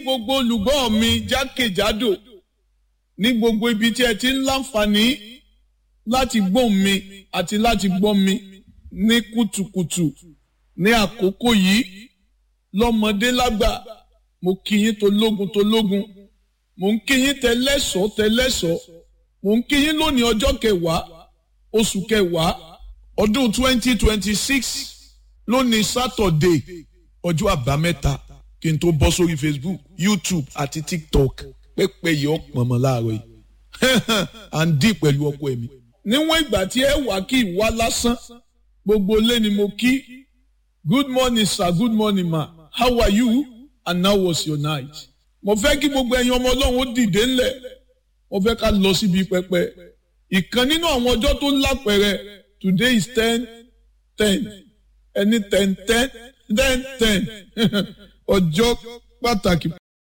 gbogbo olùgbọ́ mi jákèjádò ní gbogbo ibi tí ẹ ti ń láǹfààní láti gbọ́ mi àti láti gbọ́ mi ní kùtùkùtù ní àkókò yìí lọ́mọdé lágbà mo kí yín tológun tológun mo ń kí yín tẹlẹ́sọ̀ tẹlẹ́sọ̀ mo ń kí yín lónìí ọjọ́ kẹwàá oṣù kẹwàá ọdún twenty twenty six lónìí sátọ̀dé ọjọ́ àbámẹ́ta kí n tó bọ́ sórí facebook youtube àti tiktok pẹ́pẹ́ yìí ọ̀pọ̀ mọ́ láàárọ̀ yìí à ń dì pẹ̀lú ọkọ ẹ̀mí. níwọ̀n ìgbà tí ẹ wà kí ìwá lásán gbogbo ilé ni mo kí good morning sir good morning ma how are you and how was your night. mo fẹ́ kí gbogbo ẹ̀yin ọmọ ọlọ́run ó dìde ńlẹ̀ mo fẹ́ ká lọ síbi pẹpẹ ìkan nínú àwọn ọjọ́ tó lápẹẹrẹ today is ten ten ẹni ten ten ten ten ọjọ́ pàtàkì.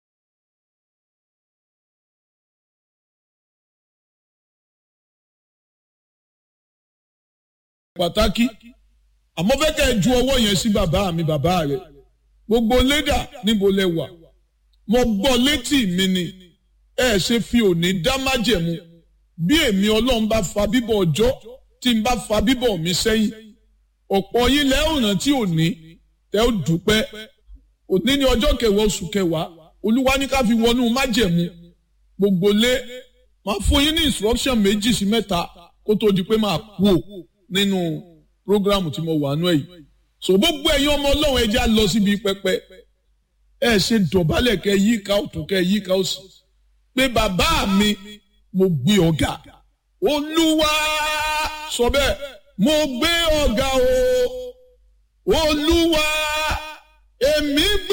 pàtàkì àmọ́ fẹ́ kẹ́ ẹ ju ọwọ́ yẹn sí bàbá mi bàbá rẹ̀ gbogbo lédà níbo lẹ wà mo gbọ́ létí mi ni ẹ ṣe fi òní dá májẹ̀mú bí èmi ọlọ́run bá fa bíbọ̀ ọjọ́ tí n bá fa bíbọ̀ mi sẹ́yìn ọ̀pọ̀ yín lẹ́ ọ̀ràn tí òní tẹ́ ó dúpẹ́ òní ní ọjọ́ kẹwàá oṣù kẹwàá olúwa ní ká fi wọnú májẹ̀mú gbogbo lé máa fún yín ní instruction méjì sí mẹ́ta kó tó di pé máa kú ò nínú programu tí mo wà nú ẹ̀ yìí so gbogbo ẹ̀yin ọmọ ọlọ́run ẹja lọ síbi pẹpẹ ẹ ṣe dọ̀bálẹ̀ kẹ yí ká ọ̀tún kẹ yí ká òsì pé bàbá mi mo gbé ọ̀gá olúwa sọ bẹ́ẹ̀ mo gbé ọ̀gá o olúwa èmi